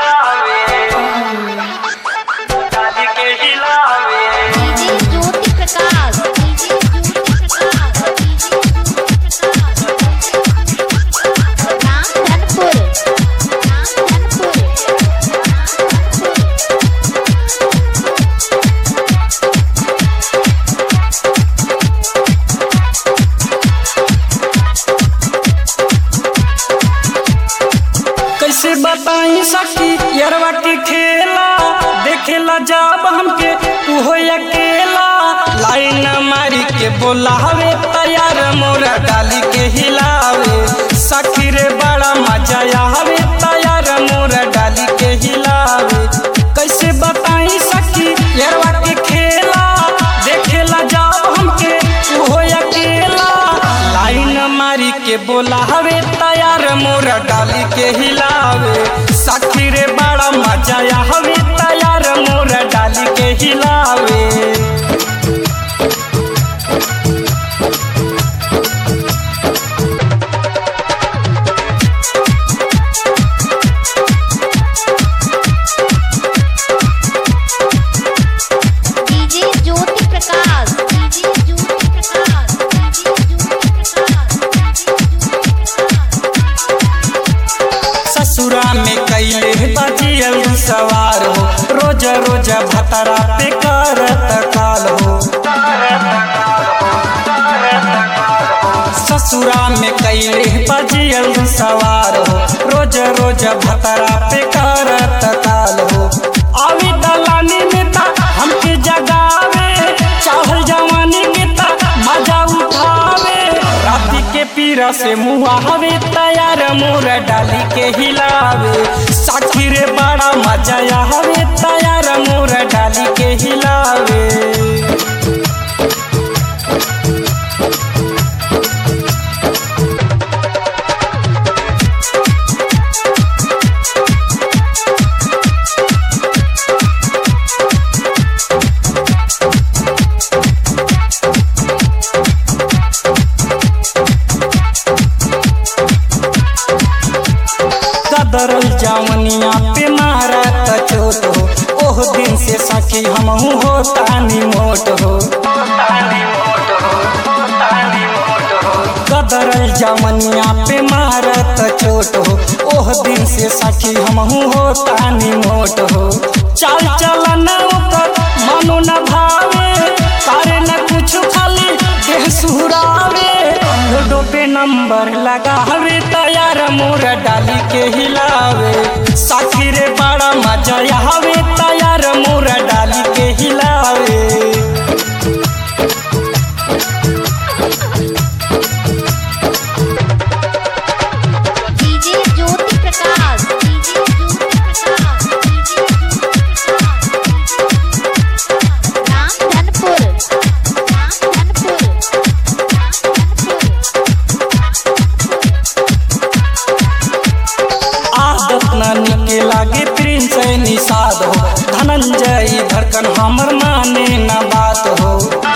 हिलावे डाली के हिलावे DJ Jyoti Prakash DJ Jyoti Prakash DJ Jyoti Prakash नाम धनपुर नाम धनपुर कैसे बताई सखी यरवा के खेला देखेला जब हमके उहो अकेला लाइन मारी के बोलावे तैयार मोरा डाली के हिलावे सखी रे बड़ा मजा आवे तैयार मोरा डाली के हिलावे कैसे बताई सखी यरवा के खेला देखेला जब हमके उहो अकेला लाइन मारी के बोलावे तैयार मोरा डाली के हिलावे सखी रे बड़ा मजा आवे तैयार मोरा डाली के हिलावे DJ Jyoti Prakash DJ Jyoti Prakash DJ Jyoti Prakash ससुरा में कैले बजियल सवार हो रोज रोज भतरा पे करत काल हो ससुरा में कैले बजियल सवार हो रोज रोज भतरा पे करत काल हो आवी दलानी में ता हमके जगावे चाहल जवानी के ता मजा उठावे राती के पीरा से मुहावे तैयार मोर डाली के हिलावे साखी रे बड़ा मजा आवे तैयार मोर डाली के हिलावे कदरल जावनिया पे मारा त चोट हो ओह दिन से सखी हमहू हो तानी मोट हो कदरल जावनिया पे मारा त चोट हो ओह दिन से सखी हमहू हो तानी मोट हो चाल चलन ओकर मनो न भावे करे न कुछ खाली देह सुहरावे रोडो पे नंबर लगावे तैयार मोर डाली के हिलावे साथी रे बड़ा मजा आवे तैयार मोर डाली के हिलावे DJ Jyoti Prakash DJ Jyoti Prakash DJ Jyoti Prakash नाम धनपुर नाम धनपुर आदत न निके लागे प्रिंस निषाद हो धनंजय धड़कन हमर माने न बात हो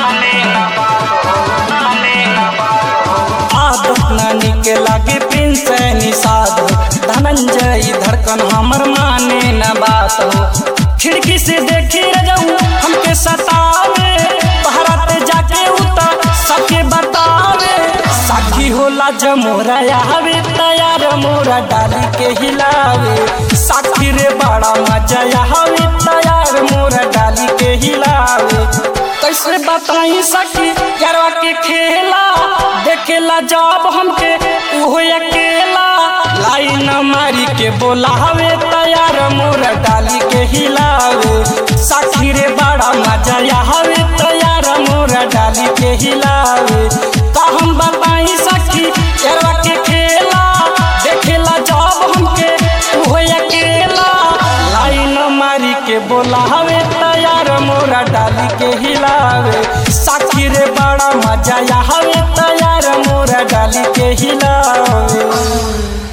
आदत न निके लागे प्रिंस निषाद हो धनंजय धड़कन हमर माने न बात हो खिड़की से देखी रजऊ हमके सतावे भारत जाके उतर सबके बतावे साखी होला जमोरा आवे तैयार मोरा डाली के हिलावे साखी रे बड़ा मजा आवे तैयार मोरा डाली के हिलावे कैसे बताई सखी यारवा के खेला देखेला जब हमके उहो अकेला लाइन मारी के बोलावे तैयार मोरा डाली के हिलावे साखी रे बड़ा मजा आवे तैयार मोरा डाली के हिलावे का हम बताई सखी यारवा के खेला देखेला जब हमके उहो अकेला लाइन मारी के बोलावे तैयार मोरा डाली के हिलावे साखी रे बड़ा मजा आवे तैयार मोरा डाली के हिलावे